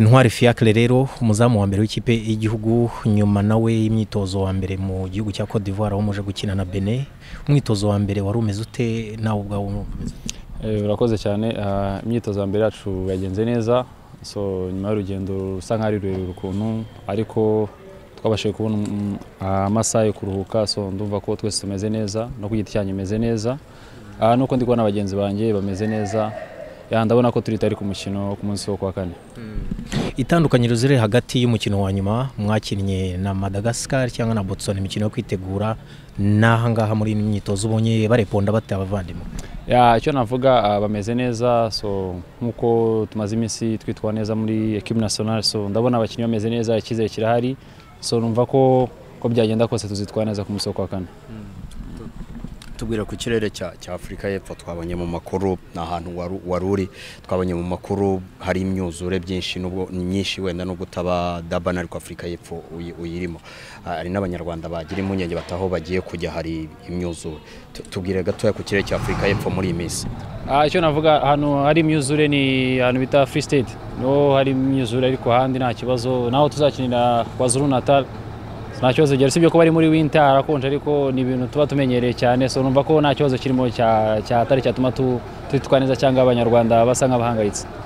ntwari fiacre rero umuzamu wa mbere w'ikipe y'igihugu nyuma nawe y'imyitozo wa mbere mu gihugu cya Cote d'Ivoire aho muje gukina na Benin umwitozo wa mbere wari umeze ute nawe ubwawe wumva umeze ute urakoze cyane ah, imyitozo ya mbere yacu yagenze neza so nyuma y'urugendo rusa nk'aho ari rurerure ukuntu ariko twabashije kubona mm, amasaha yo kuruhuka so ndumva ko twese tumeze neza no ku giti cyanyu meze neza Ah, nuko ndi kubona bagenzi banjye bameze neza Ya, ndabona ko turi tari ku mukino wo ku munsi wo kuwa kane itandukanyiro ziri hagati y'umukino wa nyuma mwakinnye na Madagascar cyangwa na Botswana imikino yo kwitegura n'ahangaha muri ino myitozo ubonye bareponda bate abavandimwe Ya, icyo navuga ah, bameze neza so nk'uko tumaze iminsi twitwara neza muri ekipe nationale so ndabona abakinnyi bameze neza icyizere kirahari so numva ko ko byagenda kose tuzitwara neza ku munsi wo kuwa kane tubwira ku kirere cya cya afurika y'epfo twabonye mu makuru ni ahantu waru- wari uri twabonye mu makuru hari imyuzure byinshi nubwo myinshi wenda nubwo utaba dabana ariko afurika y'epfo uyi- uyirimo Ah, hari n'abanyarwanda bagira impungenge bataho bagiye kujya hari imyuzure Tu- tubwire gatoya ku kirere cya afurika y'epfo muri iyi minsi Ah, icyo navuga ahantu hari imyuzure ni ahantu bita free state niho hari imyuzure ariko ahandi nta kibazo naho tuzakinira kwa zuru natal nta kibazo gihari usibye ko bari muri winter harakonje ariko ni ibintu tuba tumenyereye cyane so numva ko nta kibazo kirimo cya- cyatari cyatuma tu- twitwara neza cyangwa abanyarwanda basa nk'abahangayitse